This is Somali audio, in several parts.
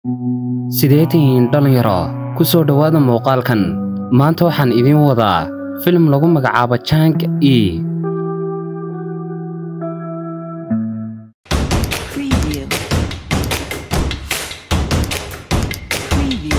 sidee tihiin dhallinyaro ku soo dhowaada muuqaalkan maanta waxaan idiin wadaa filim lagu magacaabo jang e Preview. Preview.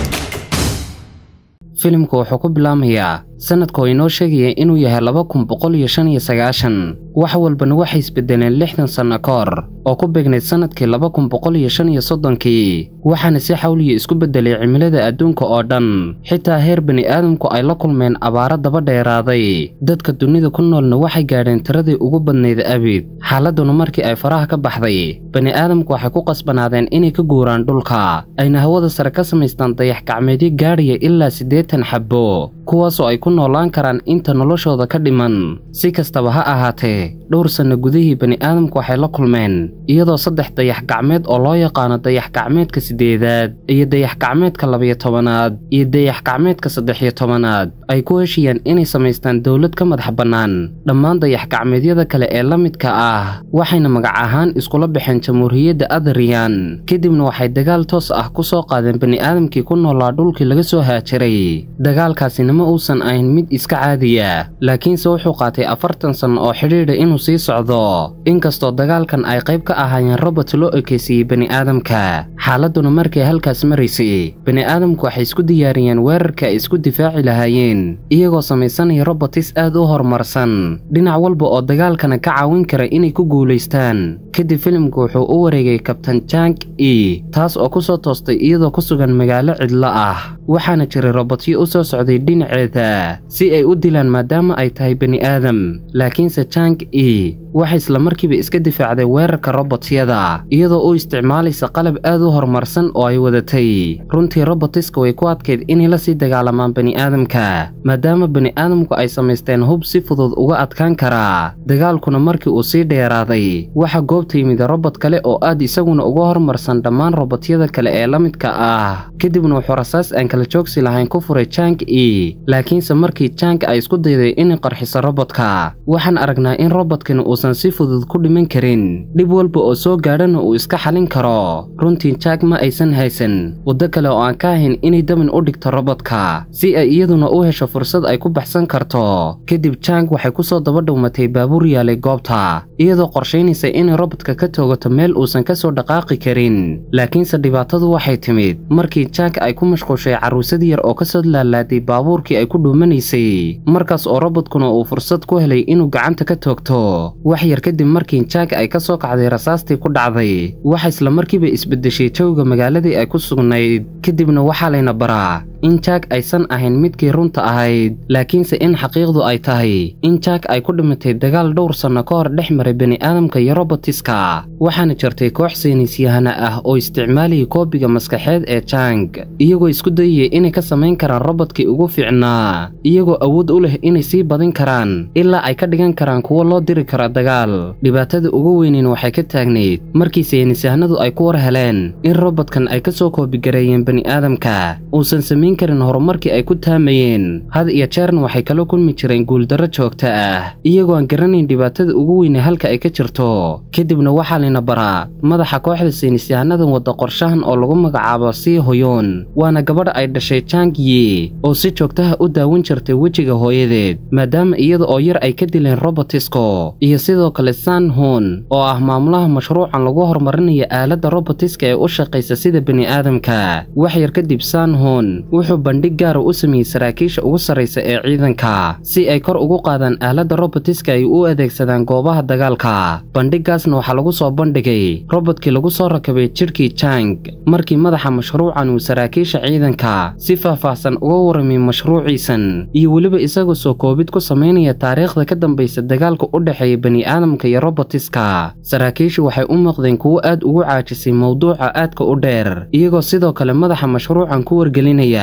filimku wuxuu ku bilaamayaa sanadka oo inoo sheegaya inuu yahay laba kun boqol iyo shan iyo sagaashan wax walbana waxay isbedeleen lixdan sanno ka hor oo ku beegnayd sanadkii laba kun boqol iyo shan iyo soddonkii waxaana si xawliya isku beddelay cimilada adduunka oo dhan xitaa heer bani aadamku ay la kulmeen abaaro daba dheeraaday dadka dunida ku noolna waxay gaadheen tiradii ugu badnayd abid xaaladduna markii ay faraha ka baxday bani aadamku waxay ku qasbanaadeen inay ka guuraan dhulka ayna hawada sare ka samaystaan dayax gacmeedyo gaadhaya ilaa siddeetan xabbo kuwaasoo ay ku noolaan karaan inta noloshooda ka dhiman si kastaba ha ahaatee dhowr sanno gudihii bani aadamku waxay la kulmeen iyadoo saddex dayax gacmeed oo loo yaqaano dayax gacmeedka siddeedaad iyo dayax gacmeedka labiyo tobanaad iyo dayax gacmeedka saddex-iyo tobanaad ay ku heshiyeen inay samaystaan dowlad ka madax bannaan dhammaan dayax gacmeedyada kale ee la midka ah waxayna magac ahaan iskula baxeen jamhuuriyadda adriyan kadibna waxay dagaal toos ah ku soo qaadeen bani aadamkii ku noolaa dhulkii laga soo haajiray dagaalkaasina ma uusan ahayn mid iska caadiya laakiinse wuxuu qaatay afartan sanno oo xidhiidha inuu sii socdo inkastoo dagaalkan ay qayb ka ahaayeen robert loo ekeysiiyey bani aadamka xaaladduna markay halkaas maraysay bani aadamku waxay isku diyaariyeen weerarka ay isku difaaci lahaayeen iyagoo samaysanaya robotis aad u horumarsan dhinac walba oo dagaalkana ka caawin kara inay ku guulaystaan kadib filimku wuxuu u wareegay kabtan jang e taas oo ku soo toostay iyadoo ku sugan magaalo cidlo ah waxaana jiray robotyo u soo socday dhinaceeda si ay u dilaan maadaama ay tahay bani aadam laakiinse jang e waxay islamarkiiba iska difaacday weerarka robotyada iyadoo u isticmaalaysa qalab aad u horumarsan oo ay wadatay runtii robotiska way ku adkayd inay la sii dagaalamaan bani aadamka maadaama bani aadamku ay samaysteen hub si fudud uga adkaan karaa dagaalkuna markii uu sii dheeraaday waxaa goobta yimid robot kale oo aad isaguna uga horumarsan dhammaan robotyada kale ee la midka ah kadibna wuxuu rasaas aan kala joogsi lahayn ku furay jang e laakiinse markii jang ay isku dayday inay qarxiso robotka waxaan aragnaa in robotkani uusan si fudud ku dhiman karin dhib walba oo soo gaadhana uu iska xalin karo runtii jang ma aysan haysan waddo kale oo aan ka ahayn inay damin u dhigto robotka si ay iyaduna u hesho fursad ay ku baxsan karto kadib jang waxay ku soo daba dhowmatay baabuur yaalay goobta iyadoo qorshaynaysa inay robotka ka toogato meel uusan ka soo dhaqaaqi karin laakiinse dhibaatadu waxay timid markii jang ay ku mashquushay carruusad yar oo ka soo laalaaday baabuurkii ay ku dhuumanaysay markaas oo robotkuna uu fursad ku helay inuu gacanta ka toogto wax yar kadib markii jang ay ka soo kacday rasaastii ku dhacday waxa islamarkiiba isbeddeshay jawga magaaladii ay ku sugnayd kadibna waxaa layna baraa in jang aysan ahayn midkii runta ahayd laakiinse in xaqiiqdu ay tahay in jang ay ku dhimatay dagaal dhowr sanno ka hor dhex maray bani aadamka iyo robotiska waxaana jirtay koox saynisyahana ah oo isticmaalayay koobiga maskaxeed ee jang iyagoo isku dayaya inay ka samayn karaan robodkii ugu fiicnaa iyagoo awood u leh inay sii badin karaan ilaa ay ka dhigan karaan kuwo loo diri karo dagaal dhibaatada ugu weyneyn waxay ka taagnayd markii saynisyahanadu ay ku war heleen in robotkan ay ka soo koobigareeyeen bani aadamka uusan samayn karin horumarkii ay ku taamayeen had iyo jeerna waxay kala kulmi jireen guuldarro joogta ah iyagoo aan garanayn dhibaatada ugu weyne halka ay ka jirto kadibna waxaa layna baraa madaxa kooxda saynisyahanadan wadda qorshahan oo lagu magacaabo sii hoyoon waana gabadha ay dhashay jang yi oo si joogtaha u daawan jirtay wejiga hooyadeed maadaama iyada oo yar ay ka dileen robotisko iyo sidoo kale san hon oo ah maamulaha mashruucan lagu horumarinayo aaladda robotiska ee u shaqaysa sida bani aadamka wax yar kadib san hon wuxuu bandhig gaara u sameeyey saraakiisha ugu sarraysa ee ciidanka si ay kor ugu qaadaan aaladda robotiska ay u adeegsadaan goobaha dagaalka bandhiggaasna waxaa lagu soo bandhigay robodkii lagu soo rakabay jidhkii jang markii madaxa mashruucan uu saraakiisha ciidanka si faahfaahsan uga warramay mashruuciisan iyo weliba isagoo soo koobid ku samaynaya taariikhda ka dambaysa dagaalka u dhexeeya bani aadamka iyo robotiska saraakiishu waxay u muuqdeen kuwo aad ugu caajisay mowduuca aadka u dheer iyagoo sidoo kale madaxa mashruucan ku wargelinaya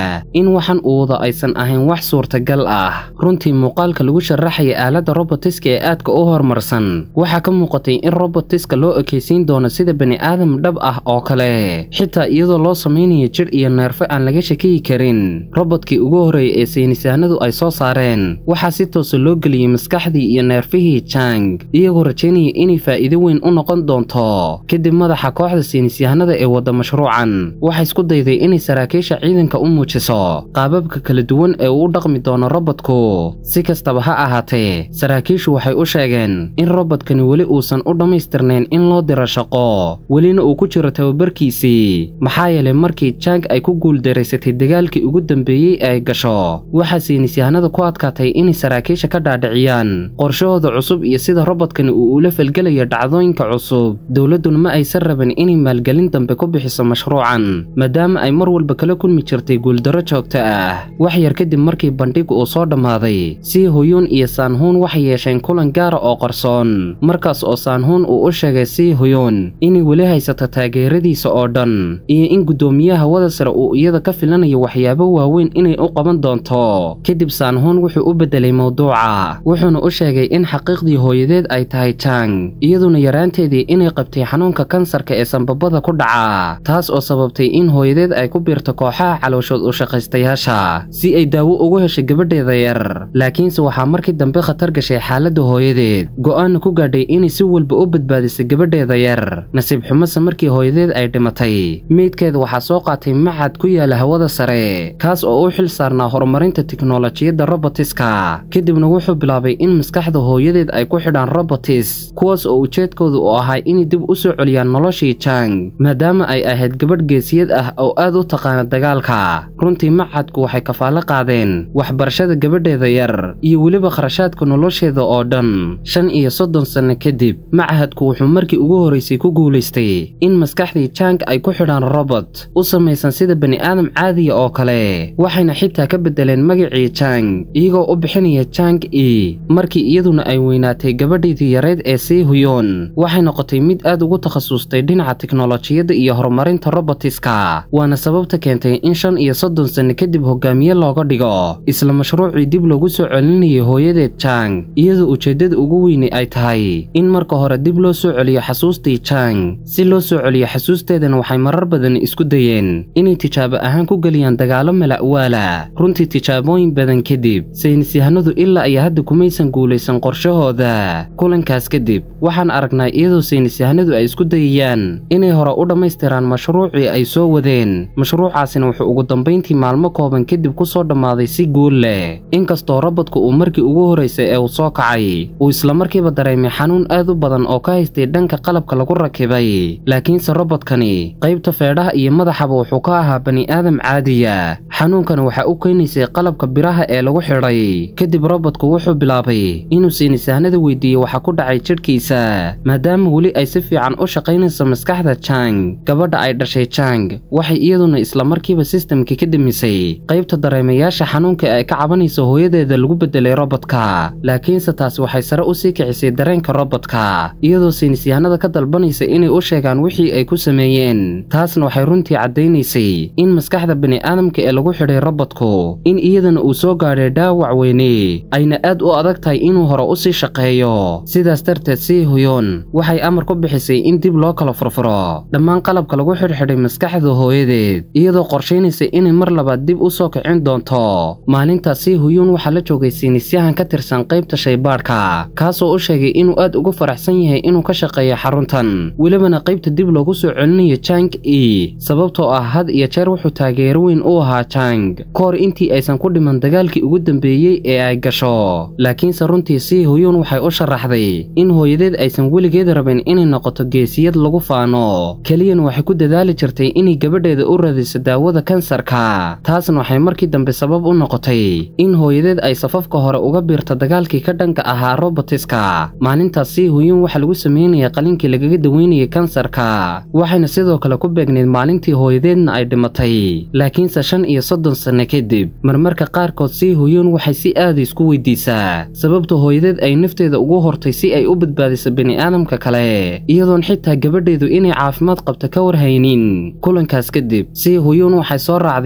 ogaa in waxan uu wado aysan ahayn wax suurtagal ah runtii muuqaalka lagu sharaxaya aaladda robotiska ee aadka u horumarsan waxaa ka muuqatay in robotiska loo ekaysiin doono sida bani'aadam dhab ah oo kale xitaa iyadoo loo samaynayo jidh iyo neerfo aan laga shakiyi karin robodkii ugu horreeyay ee saynisahanadu ay soo saareen waxaa si toosa loo geliyey maskaxdii iyo neerfihii jang iyagoo rajaynaya inay faa'iido weyn u noqon doonto kadib madaxa kooxda saynisyahanada ee wadda mashruucan waxay isku dayday inay saraakiisha ciidanka u muujiso qaababka kala duwan ee uu u dhaqmi doono robotku si kastaba ha ahaatee saraakiishu waxay u sheegeen in robodkani weli uusan u dhammaystirnayn in loo diro shaqo welina uu ku jiro tababarkiisii maxaa yeelay markii jang ay ku guuldaraysatay dagaalkii ugu dambeeyey ee ay gasho waxaa saynisyahanada ku adkaatay inay saraakiisha ka dhaadhiciyaan qorshahooda cusub iyo sida robodkani uu ula falgelayo dhacdooyinka cusub dowladduna ma aysan rabin inay maalgelin dambe ku bixiso mashruucan maadaama ay mar walba kala kulmi jirtay guuldarro joogto ah wax yar kadib markii bandhigu uu soo dhammaaday sii huyuun iyo saanhuun waxay yeesheen kulan gaara oo qarsoon markaas oo saanhuun uu u sheegay sii huyuun inay weli haysato taageeradiisa oo dhan iyo in guddoomiyaha hawada sare uu iyada ka filanayo waxyaabo waaweyn inay u qaban doonto kadib saanhuun wuxuu u beddelay mawduuca wuxuuna u sheegay in xaqiiqdii hooyadeed ay tahay jang iyaduna yaraanteedii inay qabtay xanuunka kansarka ee sanbabada ku dhaca taas oo sababtay in hooyadeed ay ku biirto kooxaha calooshood u shaqaystayaasha si ay daawo ugu heshay gabadheeda yar laakiinse waxaa markii dambe khatar gashay xaaladda hooyadeed go'aanna ku gaadhay inay si walba u badbaadisay gabadheeda yar nasiib xumase markii hooyadeed ay dhimatay meydkeeda waxaa soo qaatay macad ku yaala hawada sare kaas oo u xil saarnaa horumarinta tiknolojiyadda robotiska kadibna wuxuu bilaabay in maskaxda hooyadeed ay ku xidhaan robotis kuwaas oo ujeedkooda u ahaa inay dib u soo celiyaan noloshii jang maadaama ay ahayd gabadh geesiyad ah oo aad u taqaana dagaalka runtii macadku waxay kafaalo qaadeen waxbarashada gabadheeda yar iyo weliba kharashaadka nolosheeda oo dhan shan iyo soddon sanno kadib machadku wuxuu markii ugu horraysay ku guulaystay in maskaxdii jang ay ku xidhaan robot u samaysan sida bani'aadam caadiya oo kale waxayna xitaa ka beddeleen magacii jang iyagoo u bixinaya jang e markii iyaduna ay weynaatay gabadheedii yareed ee sii huyoon waxay noqotay mid aad ugu takhasustay dhinaca tiknolojiyadda iyo horumarinta robotiska waana sababta keentay in shan iyo soddon sanno kadib hogaamiye looga dhigo isla mashruucii dib loogu soo celinayay hooyadeed jang iyadoo ujeeddada ugu weyni ay tahay in marka hore dib loo soo celiyo xasuustii jang si loo soo celiyo xasuusteedana waxay marar badan isku dayeen inay tijaabo ahaan ku geliyaan dagaalo mala'waala runtii tijaabooyin badan kadib saynisyahanadu ilaa iyo hadda kumaysan guulaysan qorshahooda kulankaas kadib waxaan aragnaa iyadoo saynisyahanadu ay isku dayayaan inay hore u dhammaystiraan mashruucii ay soo wadeen mashruucaasina wuxuu ugu dambayntii maalmo kooban kadib ku soo dhammaaday si guul leh inkastoo robotku uu markii ugu horraysay ee uu soo kacay uu islamarkiiba dareemay xanuun aad u badan oo ka haystay dhanka qalabka lagu rakibay laakiinse robodkani qaybta feedhaha iyo madaxaba wuxuu ka ahaa bani'aadam caadiya xanuunkana waxaa u keenaysay qalabka biraha ee lagu xidhay kadib robotku wuxuu bilaabay inuu saynisahanada weydiiyey waxa ku dhacay jidhkiisa maadaama weli ay si fiican u shaqaynayso maskaxda jang gabadha ay dhashay jang waxay iyaduna islamarkiiba sistamkii ka demisay qaybta dareemayaasha xanuunka ee ay ka cabanayso hooyadeeda lagu beddelay robodka laakiinse taasi waxay sare u sii kicisay dareenka robodka iyadoo saynisyahanada ka dalbanaysa inay u sheegaan wixii ay ku sameeyeen taasna waxay runtii caddaynaysay in maskaxda bani'aadamka ee lagu xidhay robotku in iyadana uu soo gaadhay dhaawac weyne ayna aad u adag tahay inuu hore u sii shaqeeyo sidaas darteed sii huyoon waxay amar ku bixisay in dib loo kala furfuro dhammaan qalabka lagu xidhxidhay maskaxda hooyadeed iyadoo qorshaynaysa inay mar labaad dib u soo kicin doonto maalintaas sii huyuun waxaa la joogay saynisyahan ka tirsan qaybta shaybaadhka kaasoo u sheegay inuu aad ugu faraxsan yahay inuu ka shaqeeyo xaruntan welibana qaybta dib loogu soo celinayo jang e sababtoo ah had iyo jeer wuxuu taageero weyn u ahaa jang ka hor intii aysan ku dhiman dagaalkii ugu dambeeyey ee ay gasho laakiinse runtii sii huyuun waxay u sharaxday in hooyadeed aysan weligeed rabin inay noqoto geesiyad lagu faano keliyan waxay ku dadaali jirtay inay gabadheeda u radiso daawada kansarka taasna waxay markii dambe sabab u noqotay in hooyadeed ay safafka hore uga biirto dagaalkii ka dhanka ahaa robotiska maalintaas sii huyuun waxaa lagu sameynaya qalinkii lagaga daweynayay kansarka waxayna sidoo kale ku beegneyd maalintii hooyadeedna ay dhimatay laakiinse shan iyo soddon sanno kadib marmarka qaarkood sii huyuun waxay si aada isku weydiisaa sababta hooyadeed ay nafteeda ugu hortay si ay u badbaadiso bani'aadamka kale iyadoon xitaa gabadheedu inay caafimaad qabto ka warhaynin kulankaas kadib sii huyuun waxay soo raacday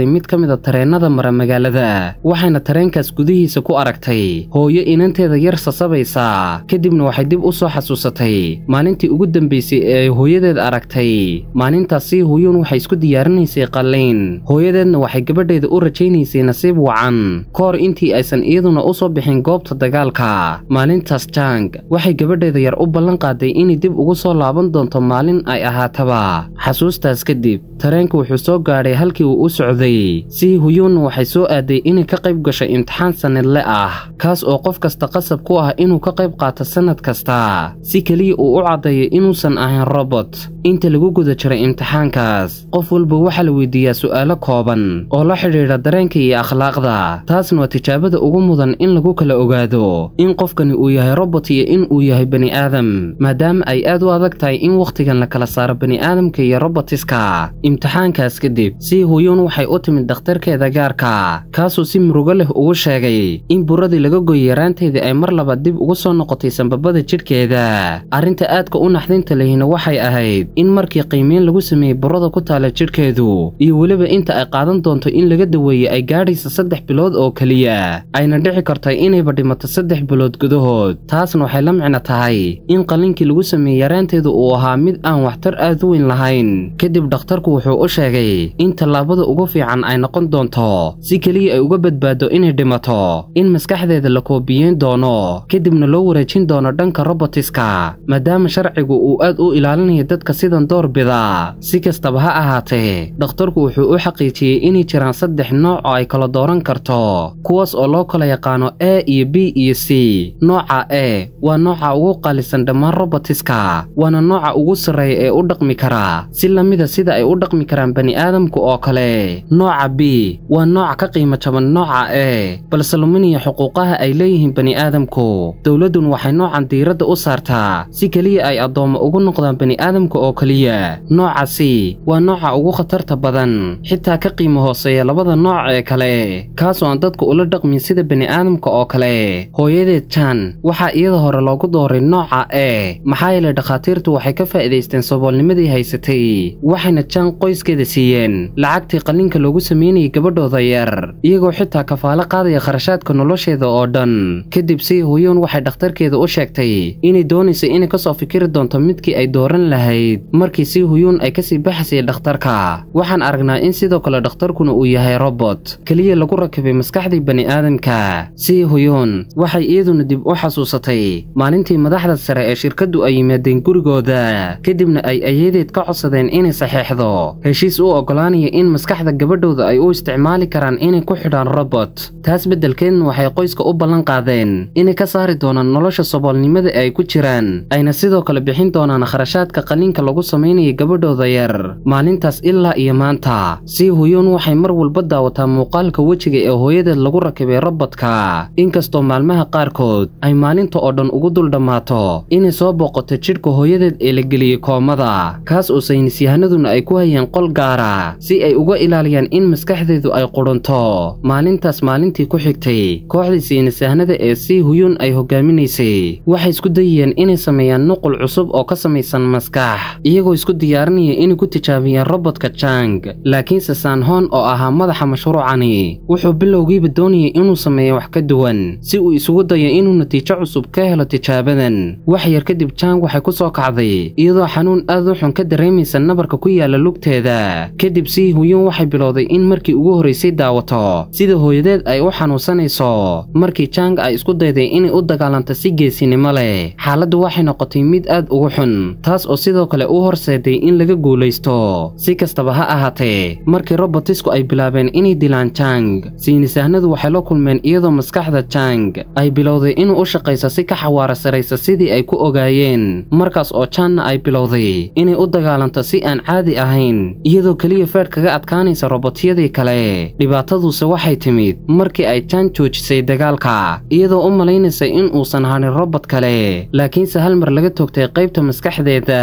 raacday mid ka mida tareennada mara magaalada waxayna tareenkaas gudihiisa ku aragtay hooyo inanteeda yar sasabaysa kadibna waxay dib u soo xasuusatay maalintii ugu dambaysay ee ay hooyadeed aragtay maalintaasi huyuun waxay isku diyaarinaysay qallayn hooyadeedna waxay gabadheeda u rajaynaysay nasiib wacan ka hor intii aysan iyaduna u soo bixin goobta dagaalka maalintaas jang waxay gabadheeda yar u ballan qaaday inay dib ugu soo laaban doonto maalin ay ahaataba xasuustaas kadib tareenka wuxuu soo gaadhay halkii uu u socday si huyuunna waxay soo aaday inay ka qayb gasho imtixaan sannadle ah kaas oo qof kasta qasab ku ah inuu ka qayb qaato sannad kasta si keliya uu u caddeeyo inuusan ahayn robot inta lagu guda jiray imtixaankaas qof walba waxaa la weydiiyaa su'aalo kooban oo la xidhiidha dareenka iyo akhlaaqda taasna waa tijaabada ugu mudan in lagu kala ogaado in qofkani uu yahay robot iyo in uu yahay bani aadam maadaama ay aad u adag tahay in wakhtigan la kala saaro bani aadamka iyo robotiska imtixaankaas kadib si huyuun waxay u timid dhakhtarkeeda gaarka kaasuu si murugo leh ugu sheegay in buradii laga goy yaraanteedii ay mar labaad dib ugu soo noqotay sambabada jidhkeeda arrinta aadka u naxdinta lehina waxay ahayd in markii qiimeyn lagu sameeyey burada ku taala jidhkeedu iyo weliba inta ay qaadan doonto in laga daweeyey ay gaadhaysa saddex bilood oo keliya ayna dhici kartay inayba dhimato saddex bilood gudahood taasna waxay la micno tahay in qalliinkii lagu sameeyey yaraanteedu uu ahaa mid aan waxtar aad u weyn lahayn kadib dhakhtarku wuxuu u sheegay in tallaabada ugu fiican ay noqon doonto si keliya ay uga badbaado inay dhimato in maskaxdeeda la koobiyeyn doono kadibna loo wareejin doono dhanka robotiska maadaama sharcigu uu aad u ilaalinayo dadka sidan door bida si kastaba ha ahaatee dhakhtarku wuxuu u xaqiijiyey inay jiraan saddex nooc oo ay kala dooran karto kuwaas oo loo kala yaqaano a iyo b iyo c nooca e waa nooca ugu qaalisan dhammaan robotiska waana nooca ugu sarreeya ee u dhaqmi kara si lamida sida ay u dhaqmi karaan bani aadamku oo kale nooca b waa nooc ka qiimo jaban nooca e balse luminaya xuquuqaha ay leeyihiin bani aadamku dowladdun waxay noocan diiradda u saartaa si keliya ay addoommo ugu noqdaan bani aadamka oo keliya nooca c waa nooca ugu khatarta badan xitaa ka qiimo hooseeya labada nooc ee kale kaasoo aan dadku ula dhaqmin sida bani aadamka oo kale hooyadeed jan waxaa iyada hore loogu dooray nooca e maxaa yeelay dhakhaatiirtu waxay ka faa'iidaysteen saboolnimadii haysatay waxayna jan qoyskeeda siiyeen lacagtii qalliinka loogu sameynayay gabadhooda yar iyagoo xitaa kafaalo qaadaya kharashaadka nolosheeda oo dhan kadib si huyuun waxay dhakhtarkeeda u sheegtay inay doonaysa inay kasoo fikiri doonto midkii ay dooran lahayd markii si huyuun ay kasii baxaysay dhakhtarka waxaan aragnaa in sidoo kale dhakhtarkuna uu yahay robot keliya lagu rakibay maskaxdii bani aadamka si huyuun waxay iyaduna dib u xasuusatay maalintii madaxda sare ee shirkaddu ay yimaadeen gurigooda kadibna ay ayadeed ka codsadeen inay saxeexdo heshiis u oggolaanaya in maskaxda gabadhooda ay u isticmaali karaan inay ku xidhaan robot taas beddelkeedna waxay qoyska u ballan qaadeen inay ka saari doonaan nolosha saboolnimada ee ay ku jiraan ayna sidoo kale bixin doonaan kharashaadka qalliinka lagu samaynaya gabadhooda yar maalintaas ilaa iyo maanta si huyuun waxay mar walba daawataa muuqaalka wejiga ee hooyadeed lagu rakibay robodka inkastoo maalmaha qaarkood ay maalinta oo dhan ugu dul dhammaato inay soo booqato jidhka hooyadeed ee la geliyey koomada kaas oo saynisyahanaduna ay ku hayeen qol gaara si ay uga ilaaliyaan in maskaxdeedu ay qudhunto maalintaas maalintii ku xigtay kooxdii saynisyahanada ee si huyuun ay hogaaminaysay waxay isku dayayeen inay sameeyaan nuqul cusub oo ka samaysan maskax iyagoo isku diyaarinaya inay ku tijaabiyaan robodka jang laakiinse sanhon oo ahaa madaxa mashruucani wuxuu bilowgiiba doonayay inuu sameeyo wax ka duwan si uu isugu dayo inuu natiijo cusub ka helo tijaabadan wax yar kadib jang waxay ku soo kacday iyadoo xanuun aad u xun ka dareemaysa nabarka ku yaala lugteeda kadib si huyuun waxay bilowday in markii ugu horraysay daawato sida hooyadeed ay u xanuunsanayso markii jang ay isku dayday inay u dagaalanto si geesinimo leh xaaladdu waxay noqotay mid aad ugu xun taas oo sidoo kale u horseeday in laga guulaysto si kastaba ha ahaatee markii robotisku ay bilaabeen inay dilaan jang saynisahnadu waxay la kulmeen iyadoo maskaxda jang ay bilowday inuu u shaqayso si ka xawaara saraysa sidii ay ku ogaayeen markaas oo janna ay bilowday inay u dagaalanto si aan caadi ahayn iyadoo keliya feedh kaga adkaanaysa robotyadii kale dhibaataduse waxay timid markii ay jan joojisay dagaalka iyadoo u malaynaysa in uusan hanin robot kale laakiinse hal mar laga toogtay qaybta maskaxdeeda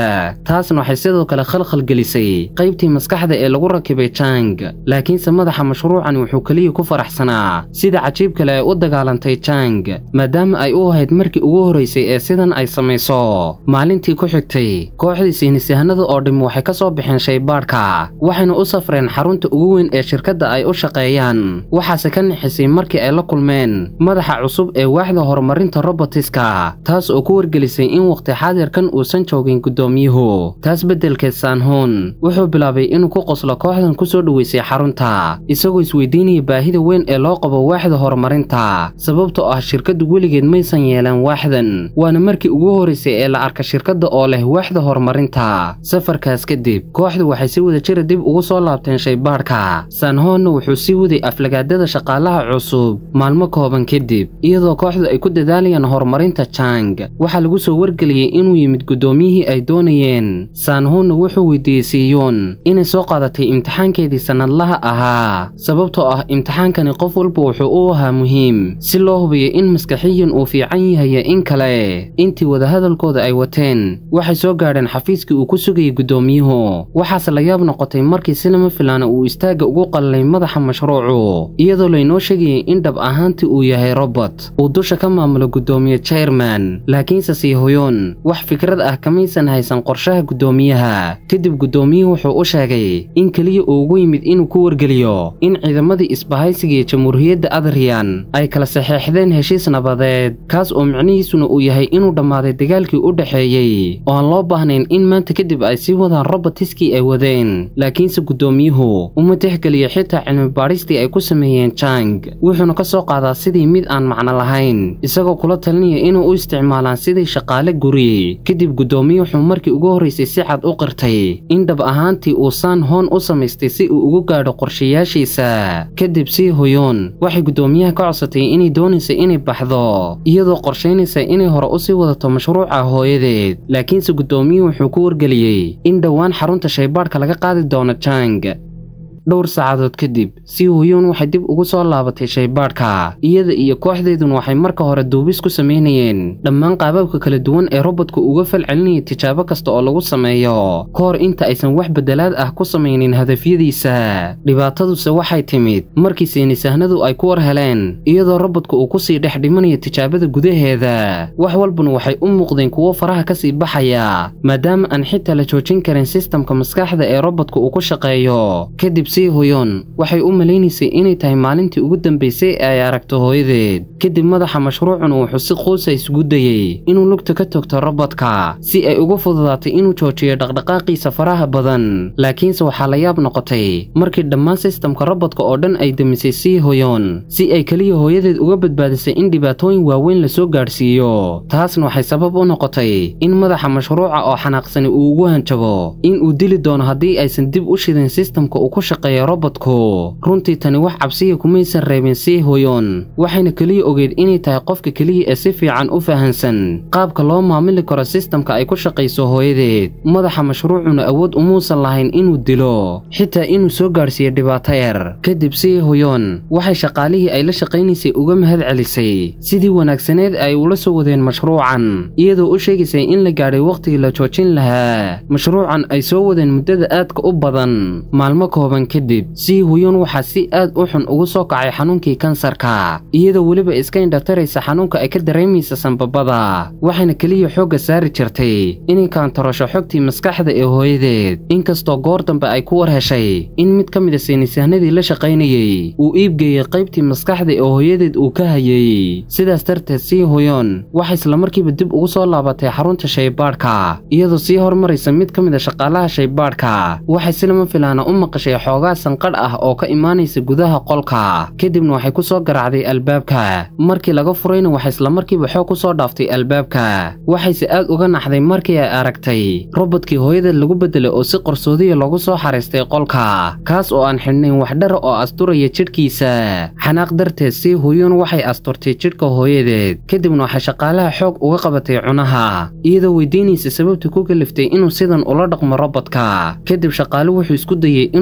taasna waxay sidoo kale khalkhal gelisay qaybtii maskaxda ee lagu rakibay jang laakiinse madaxa mashruucani wuxuu keliya ku faraxsanaa sida cajiib kale ay u dagaalantay jang maadaama ay u ahayd markii ugu horraysay ee sidan ay samayso maalintii ku xigtay kooxdii saynisyahanada oo dhimi waxay ka soo baxeen shaybaadhka waxayna u safreen xarunta ugu weyn ee shirkadda ay u shaqeeyaan waxaase ka nixisay markii ay la kulmeen madaxa cusub ee waaxda horumarinta robotiska taas oo ku wargelisay in wakhti xaadirkan uusan joogin guddoomiyuhu taas beddelkeed saanhoon wuxuu bilaabay inuu ku qoslo kooxdan ku soo dhoweysay xarunta isagoo isweydiinaya baahida weyn ee loo qabo waaxda horumarinta sababtoo ah shirkaddu weligeed maysan yeelan waaxdan waana markii ugu horraysay ee la arka shirkadda oo leh waaxda horumarinta safarkaas kadib kooxdu waxay si wada jira dib ugu soo laabteen shaybaadhka saanhoonna wuxuu sii waday aflagaadada shaqaalaha cusub maalmo kooban kadib iyadoo kooxdu ay ku dadaalayaan horumarinta jang waxaa lagu soo wargeliyey inuu yimid guddoomiyihii ay doonayeen saanhoonna wuxuu weydiiyey siyoon inay soo qaadatay imtixaankeedii sannadlaha ahaa sababtoo ah imtixaankani qof walba wuxuu u ahaa muhiim si loo hubiyo in maskaxiyan uu fiican yahay in kale intii wadahadalkooda ay wateen waxay soo gaadheen xafiiskii uu ku sugayay guddoomiyuhu waxaase la yaab noqotay markii si lama filaana uu istaagga ugu qallalay madaxa mashruucu iyadoo laynoo sheegayay in dhab ahaantii uu yahay robot uu dusha ka maamulo guddoomiye chairman laakiinse siihoyoon wax fikrad ah kamaysan haysan qorshaha guddoomiyaha kadib guddoomiyuhu wuxuu u sheegay in keliya uu ugu yimid inuu ku wargeliyo in ciidamadii isbahaysiga ee jamhuuriyadda adrian ay kala saxeexdeen heshiis nabadeed kaas oo micnihiisuna uu yahay inuu dhammaaday dagaalkii u dhexeeyey oo aan loo baahnayn in maanta kadib ay sii wadaan robotiskii ay wadeen laakiinse guddoomiyuhu uma tixgeliya xitaa cilmi-baadhistii ay ku sameeyeen jang wuxuuna ka soo qaadaa sidii mid aan macno lahayn isagoo kula talinaya inuu u isticmaalaan sidii shaqaale guri kadib guddoomiye wuxuu markii ugu horraysay si cad u qirtay in dhab ahaantii uu saan hoon u samaystay si uu ugu gaadho qorshayaashiisa kadib sii hoyoon waxay guddoomiyaha ka codsatay inay doonaysa inay baxdo iyadoo qorshaynaysa inay hore u sii wadato mashruuca hooyadeed laakiinse guddoomiyuhu wuxuu ku wargeliyey in dhowaan xarunta shaybaadhka laga qaadi doono jang dhowr saacadood kadib sii hoyoon waxay dib ugu soo laabatay shaybaadhka iyada iyo kooxdeeduna waxay marka hore duubis ku samaynayeen dhammaan qaababka kala duwan ee robotku uga falcelinaya tijaabo kasta oo lagu sameeyo ka hor inta aysan wax beddelaad ah ku samaynin hadafyadiisa dhibaataduse waxay timid markii saynisahnadu ay ku war heleen iyadoo robotku uu kusii dhex dhimanayo tijaabada gudaheeda wax walbana waxay u muuqdeen kuwo faraha kasii baxaya maadaama aan xitaa la joojin karin sistamka maskaxda ee robotku uu ku shaqeeyo kadib sii hoyoon waxay u malaynaysay inay tahay maalintii ugu dambaysay ee ay aragto hooyadeed kadib madaxa mashruucuna wuxuu si quusa isugu dayey inuu lugta ka togto robodka si ay ugu fududaatay inuu joojiyo dhaqdhaqaaqiisa faraha badan laakiinse waxaa la yaab noqotay markii dhammaan sistamka robodka oo dhan ay demisay sii hoyoon si ay keliya hooyadeed uga badbaadisay in dhibaatooyin waaweyn lasoo gaadhsiiyo taasna waxay sabab u noqotay in madaxa mashruuca oo xanaaqsani uu ugu hanjabo in uu dili doono haddii aysan dib u shidin sistamka uu ku shaqeeya robotku runtii tani wax cabsiya kumaysan reebin sii hoyoon waxayna keliya ogeyd inay tahay qofka keliya ee si fiican u fahansan qaabka loo maamuli karo sistamka ay ku shaqayso hooyadeed madaxa mashruucuna awood umuusan lahayn inuu dilo xitaa inuu soo gaadhsiiyo dhibaato yar kadib sii hoyoon waxay shaqaalihii ay la shaqaynaysay uga mahad celisay sidii wanaagsaneed ay ula soo wadeen mashruucan iyadoo u sheegaysay in la gaadhay wakhtigii la joojin lahaa mashruucan ay soo wadeen muddada aadka u badan maalmo kooban kadib sii hoyoon waxaa si aad u xun ugu soo kacay xanuunkii kansarka iyadoo weliba iska indhataraysa xanuunka ay ka dareemaysa sanbabada waxayna keliya xoogga saari jirtay inay kaantarosho xogtii maskaxda ee hooyadeed inkastoo goor dambe ay ku war heshay in mid ka mid a saynisahnadii la shaqaynayey uu iibgeeyey qaybtii maskaxda ee hooyadeed uu ka hayey sidaas darteed sii hoyoon waxay islamarkiiba dib ugu soo laabatay xarunta shaybaadhka iyadoo sii hormaraysa mid ka mid a shaqaalaha shaybaadhka waxay si lama filaana u maqashay xoogaa sanqadh ah oo ka imaanaysa gudaha qolka kadibna waxay ku soo garaacday albaabka markii laga furayna waxay islamarkiiba xoog ku soo dhaaftay albaabka waxayse aad uga naxday markii ay aragtay robodkii hooyadeed lagu beddelay oo si qarsoodiya loogu soo xaraystay qolka kaas oo aan xidhnayn wax dhara oo asturaya jidhkiisa xanaaq darteed sii hoyoon waxay asturtay jidhka hooyadeed kadibna waxay shaqaalaha xoog uga qabatay cunaha iyadoo weydiinaysa sababta ku kaliftay inuu sidan ula dhaqmo robodka kadib shaqaalu wuxuu isku dayey inuu u sharaxo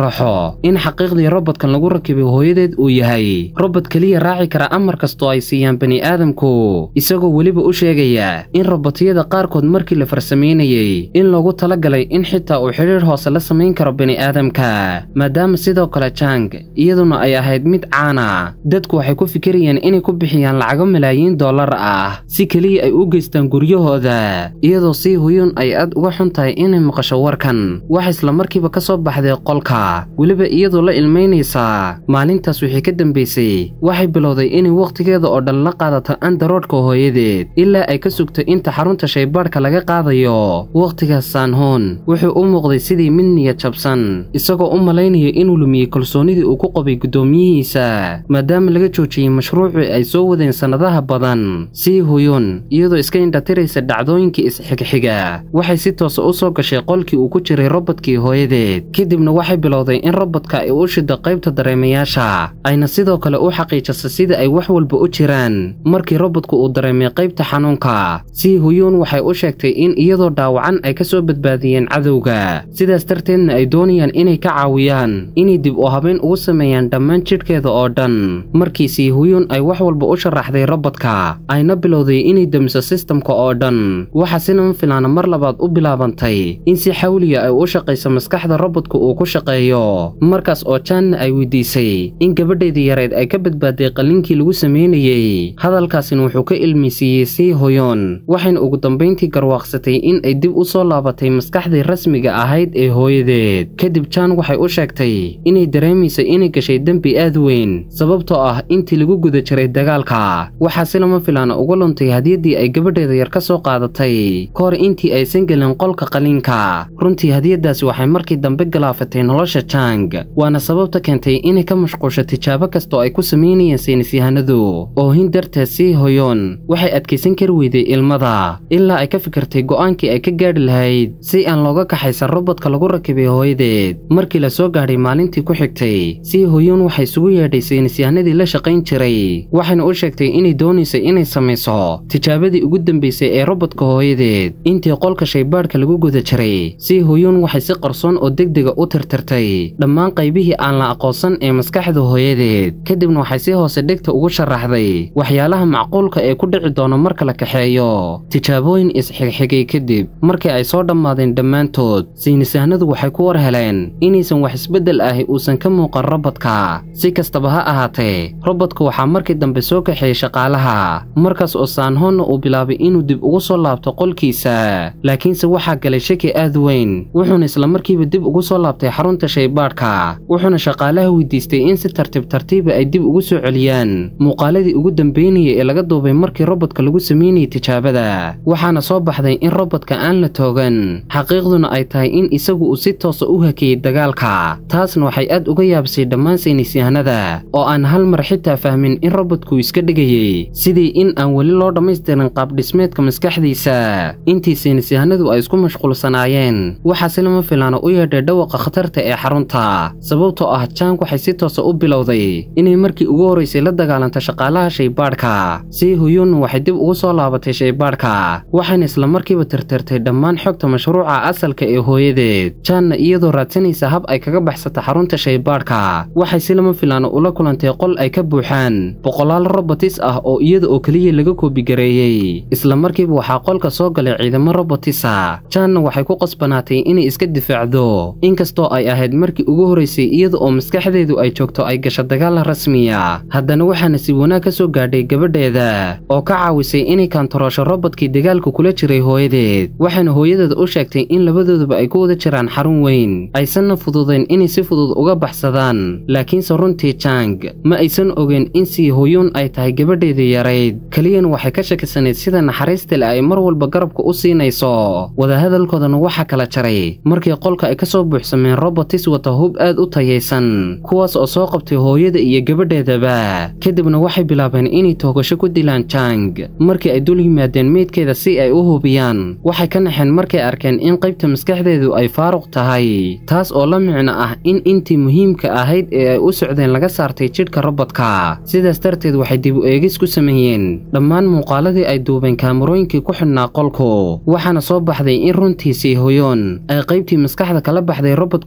sharaxo in xaqiiqdii robotkan lagu rakibay hooyadeed uu yahay robot keliya raaci kara amar kastoo ay siiyaan bani'aadamku isagoo weliba u sheegaya in robotyada qaarkood markii la farsamaynayey in loogu talagalay in xitaa uu xidhiir hoose la samayn karo bani'aadamka maadaama sidoo kale jang iyaduna ay ahayd mid caana dadku waxay ku fikirayeen inay ku bixiyaan lacago malaayiin dollar ah si keliya ay u geystaan guryahooda iyadoo sii huyun ay aad uga xun tahay inay maqasho warkan wax islamarkiiba ka soo baxday qolka weliba iyadoo la ilmaynaysaa maalintaas wixii ka dambaysay waxay bilowday inay wakhtigeeda oo dhan la qaadato andaroodhka hooyadeed ilaa ay ka sugto inta xarunta shaybaadhka laga qaadayo wakhtigaas saanhoon wuxuu u muuqday sidii mid niyad jabsan isagoo u malaynaya inuu lumiyey kalsoonidii uu ku qabay guddoomiyihiisa maadaama laga joojiyey mashruucii ay soo wadeen sannadaha badan sii huyun iyadoo iska indhatiraysa dhacdooyinkii isxigxiga waxay si toosa u soo gashay qolkii uu ku jiray robodkii hooyadeed kadibna waxay bilowday in robodka ay u shido qaybta dareemayaasha ayna sidoo kale u xaqiijisa sida ay wax walba u jiraan markii robodku uu dareemay qaybta xanuunka sii huyuun waxay u sheegtay in iyadoo dhaawacan ay ka soo badbaadiyeen cadowga sidaas darteedna ay doonayaan inay ka caawiyaan inay dib u habeyn ugu sameeyaan dhammaan jidhkeeda oo dhan markii sii huyuun ay wax walba u sharaxday robodka ayna bilowday inay damiso sistamka oo dhan waxaa si lama filaana mar labaad u bilaabantay in si xawliya ay u shaqayso maskaxda robodka uu ku shaqeeyo markaas oo jaanna ay weydiisay in gabadheedii yareed ay ka badbaaday qalliinkii lagu samaynayey hadalkaasina wuxuu ka ilmisiiyey sii hoyoon waxayna ugu dambayntii garwaaqsatay in ay dib u soo laabatay maskaxdii rasmiga ahayd ee hooyadeed kadib jaan waxay u sheegtay inay dareemayso inay gashay dembi aad weyn sababtoo ah intii lagu guda jiray dagaalka waxaa si lama filaana uga luntay hadiyaddii ay gabadheeda yar ka soo qaadatay ka hor intii aysan gelin qolka qaliinka runtii hadiyaddaasi waxay markii dambe galaafatay nolosha jang waana sababta keentay inay ka mashquusho tijaabo kastoo ay ku samaynayeen saynisyahanadu oohin darteed sii hoyoon waxay adkaysan kari weyday ilmada ilaa ay ka fikirtay go'aankii ay ka gaadhi lahayd si aan looga kaxaysan robodka lagu rakibay hooyadeed markii la soo gaadhay maalintii ku xigtay sii hoyoon waxay isugu yeedhay saynisyahanadii la shaqayn jiray waxayna u sheegtay inay doonayso inay samayso tijaabadii ugu dambaysay ee robodka hooyadeed intii qolka shaybaadhka lagu guda jiray sii hoyoon waxay si qarsoon oo degdega u tirtirtay dhammaan qaybihii aan la aqoonsan ee maskaxda hooyadeed kadibna waxay si hoose dhegta ugu sharaxday waxyaalaha macquulka ee ku dhici doono marka la kaxeeyo tijaabooyin isxigxigay kadib markii ay soo dhammaadeen dhammaantood saynisahanadu waxay ku war heleen inaysan wax isbeddel ahi uusan ka muuqan robodka si kastaba ha ahaatee robodka waxaa markii dambe soo kaxeeyey shaqaalaha markaas oo saanhoonna uu bilaabay inuu dib ugu soo laabto qolkiisa laakiinse waxaa galay shaki aad weyn wuxuuna islamarkiiba dib ugu soo laabtay xarunta shaybaadhka wuxuuna shaqaalaha weydiistay in si tartiib tartiiba ay dib ugu soo celiyaan muuqaaladii ugu dambeynayay ee laga duubay markii robodka lagu samaynayay tijaabada waxaana soo baxday in robodka aan la toogan xaqiiqduna ay tahay in isagu uu si toosa u hakeeyey dagaalka taasna waxay aad uga yaabisay dhammaan saynisyahanada oo aan hal mar xitaa fahmin in robodku iska dhigayey sidii in aan weli loo dhammaystirin qaabdhismeedka maskaxdiisa intii saynisyahanadu ay isku mashquulsanaayeen waxaa si lama filaana u yeedhay dhawaqa khatarta ee xarunta sababtoo ah jang waxay si toosa u bilowday inay markii ugu horraysay la dagaalanto shaqaalaha shaybaadhka sii huyuunna waxay dib ugu soo laabatay shaybaadhka waxayna islamarkiiba tirtirtay dhammaan xogta mashruuca asalka ee hooyadeed jaanna iyadoo raadsanaysa hab ay kaga baxsata xarunta shaybaadhka waxay si lama filaana ula kulantay qol ay ka buuxaan boqolaal robotis ah oo iyada oo keliya laga koobigareeyey islamarkiiba waxaa qolka soo galay ciidamo robotisa jaanna waxay ku qasbanaatay inay iska difaacdo inkastoo ay ahayd markii ugu horraysay iyada oo maskaxdeedu ay joogto ay gasho dagaal rasmiya haddana waxaana si wanaag ka soo gaadhay gabadheeda oo ka caawisay inay kaantaroosho robodkii dagaalka kula jiray hooyadeed waxaana hooyadeeda u sheegtay in labadooduba ay ku wada jiraan xarun weyn aysanna fududayn inay si fudud uga baxsadaan laakiinse runtii jang ma aysan ogeyn in sii hoyuun ay tahay gabadheedii yarayd keliyana waxay ka shakisanayd sida naxariista le ay mar walba garabka u siinayso wadahadalkoodana waxaa kala jaray markii qolka ay ka soo buuxsameen robotis wata hub aad u tayaysan kuwaas oo soo qabtay hooyada iyo gabadheedaba kadibna waxay bilaabeen inay toogasho ku dilaan jang markii ay dul yimaadeen meydkeeda si ay u hubiyaan waxay ka naxeen markay arkeen in qaybta maskaxdeedu ay faaruq tahay taas oo la micno ah in intii muhiimka ahayd ee ay u socdeen laga saartay jidhka robodka sidaas darteed waxay dib u eegis ku sameeyeen dhammaan muuqaaladii ay duubeen kaamarooyinkii ku xidhnaa qolku waxaana soo baxday in runtiisii hoyoon ay qaybtii maskaxda kala baxday robodka hooyadeed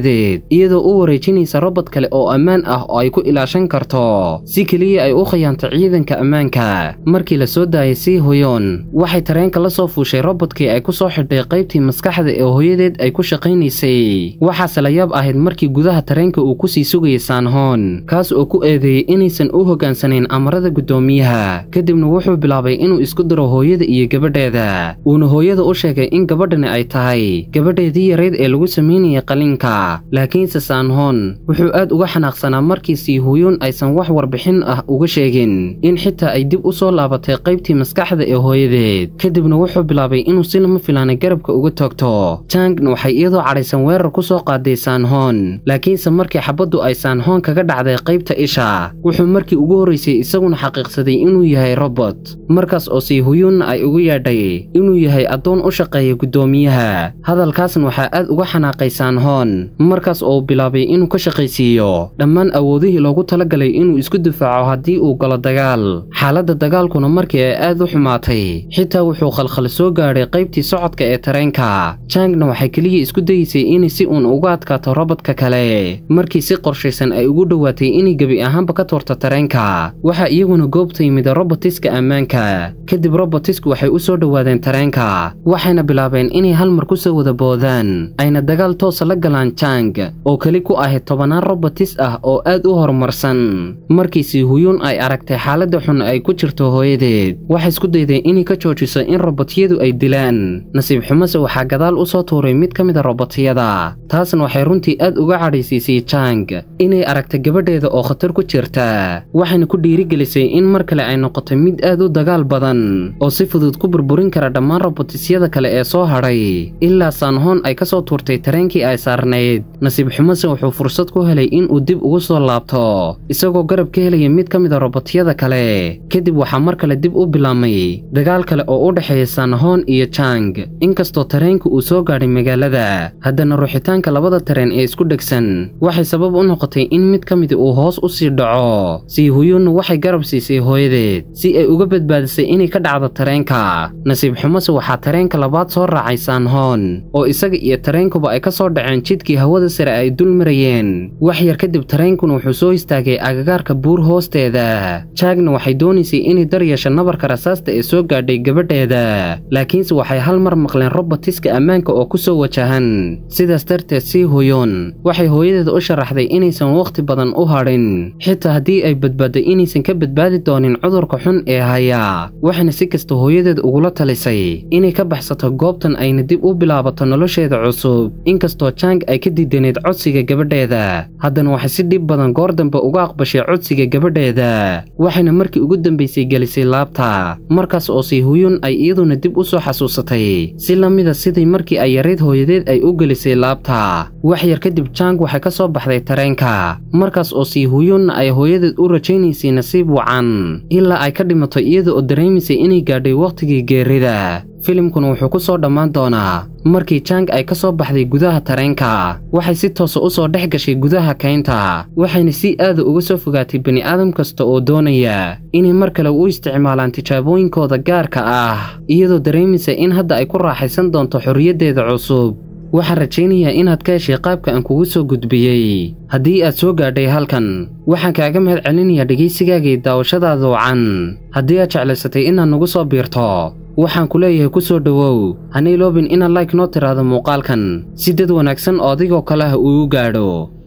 hooyadeed iyadoo u wareejinaysa robot kale oo ammaan ah oo ay ku ilaashan karto si keliya ay u khiyaanto ciidanka ammaanka markii la soo daayay sii hoyon waxay tareenka la soo fuushay robodkii ay ku soo xidhay qaybtii maskaxda ee hooyadeed ay ku shaqaynaysay waxaase la yaab ahayd markii gudaha tareenka uu kusii sugayay saanhoon kaas oo ku eedeeyey inaysan u hoggaansanayn amarada guddoomiyaha kadibna wuxuu bilaabay inuu isku diro hooyada iyo gabadheeda uuna hooyada u sheegay in gabadhani ay tahay gabadheedii yarayd ee lagu samaynayay qalinka laakiinse saanhoon wuxuu aad uga xanaaqsanaa markii siihuyoon aysan wax warbixin ah uga sheegin in xitaa ay dib u soo laabatay qaybtii maskaxda ee hooyadeed kadibna wuxuu bilaabay inuu si lama filaanay garabka uga toogto jangna waxay iyadoo cadhaysan weerar ku soo qaaday saanhoon laakiinse markii xabaddu ay saanhoon kaga dhacday qaybta isha wuxuu markii ugu horraysay isaguna xaqiiqsaday inuu yahay robot markaas oo siihuyuunna ay ugu yeedhay inuu yahay addoon u shaqeeya guddoomiyaha hadalkaasna waxaa aad uga xanaaqay saanhoon markaas oo uu bilaabay inuu ka shaqaysiiyo dhammaan awoodihii loogu talagalay inuu isku difaaco haddii uu galo dagaal xaaladda dagaalkuna markii ay aad u xumaatay xitaa wuxuu khalkhal soo gaadhay qaybtii socodka ee tareenka jangna waxay keliya isku dayeysay inay si uun uga adkaato robodka kale markii si qorshaysan ay ugu dhowaatay inay gebi ahaanba ka tuurto tareenka waxaa iyaguna goobta yimid robotiska ammaanka kadib robotisku waxay u soo dhowaadeen tareenka waxayna bilaabeen inay hal mar ku soo wada boodaan ayna dagaal toosa la galaan jang oo keli ku ahayd tobannaan robotis ah oo aad u horumarsan markii siihuyuun ay aragtay xaaladda xun ay ku jirto hooyadeed waxay isku dayday inay ka joojiso in robotyadu ay dilaan nasiib xumase waxaa gadaal u soo tuuray mid ka mida robotyada taasna waxay runtii aad uga cadhaysiisay jang inay aragtay gabadheeda oo khatar ku jirta waxayna ku dhiirigelisay in mar kale ay noqoto mid aad u dagaal badan oo si fudud ku burburin kara dhammaan robotisyada kale ee soo hadhay ilaa saanhoon ay ka soo tuurtay tareenkii ay saarnayd nasiib xumase wuxuu fursad ku helay inuu dib ugu soo laabto isagoo garab ka helaya mid ka mida robotyada kale kadib waxaa mar kale dib u bilaabmay dagaal kale oo u dhexeeya saanhoon iyo jang inkastoo tareenka uu soo gaadhay magaalada haddana ruuxitaanka labada tareen ee isku dhegsan waxay sabab u noqotay in mid ka midi uu hoos u sii dhaco siihuyuunna waxay garab siisay hooyadeed si ay uga badbaadisay inay ka dhacdo tareenka nasiib xumase waxaa tareenka labaad soo raacay saanhoon oo isaga iyo tareenkuba ay ka soo dhaceen jidkii hawada sare ay dul marayeen wax yar kadib tareenkuna wuxuu soo istaagay agagaarka buur hoosteeda jaagna waxay doonaysay inay daryeesho nabarka rasaasta ee soo gaadhay gabadheeda laakiinse waxay hal mar maqleen robotiska ammaanka oo ku soo wajahan sidaas darteed sii hoyoon waxay hooyadeeda u sharaxday inaysan wakhti badan u hadhin xitaa haddii ay badbaadday inaysan ka badbaadi doonin cudurka xun ee haya waxayna si kasta hooyadeed ugula talisay inay ka baxsato goobtan ayna dib u bilaabato nolosheeda cusub inkastoo jang ay ka diidaneyd codsiga gabadheeda haddana waxay si dhib badan goor dambe uga aqbashay codsiga gabadheeda waxayna markii ugu dambaysay gelisay laabta markaas oo siihuyun ay iyaduna dib u soo xasuusatay si la mida sidii markii ay yarayd hooyadeed ay u gelisay laabta wax yar kadib jang waxay ka soo baxday tareenka markaas oo siihuyunna ay hooyadeed u rajaynaysay nasiib wacan ilaa ay ka dhimato iyada oo dareemaysay inay gaadhay wakhtigii geerida filimkuna wuxuu ku soo dhammaan doonaa markii jang ay ka soo baxday gudaha tareenka waxay si toosa u soo dhex gashay gudaha kaynta waxayna si aada uga soo fogaatay bini'aadam kasta oo doonaya inay mar kale u isticmaalaan tijaabooyinkooda gaarka ah iyadoo dareemaysa in hadda ay ku raaxaysan doonto xorriyaddeeda cusub waxaan rajaynayaa inaad ka heshay qaabka aan kugu soo gudbiyey haddii aad soo gaadhay halkan waxaan kaaga mahad celinayaa dhegaysigaagii daawashadaada wacan haddii aad jeclaysatay inaad nagu soo biirto waxaan ku leeyahay ku soo dhowow hana iloobin inaad like noo tiraahdo muuqaalkan si dad wanaagsan oo adigoo kale ah uu gaadho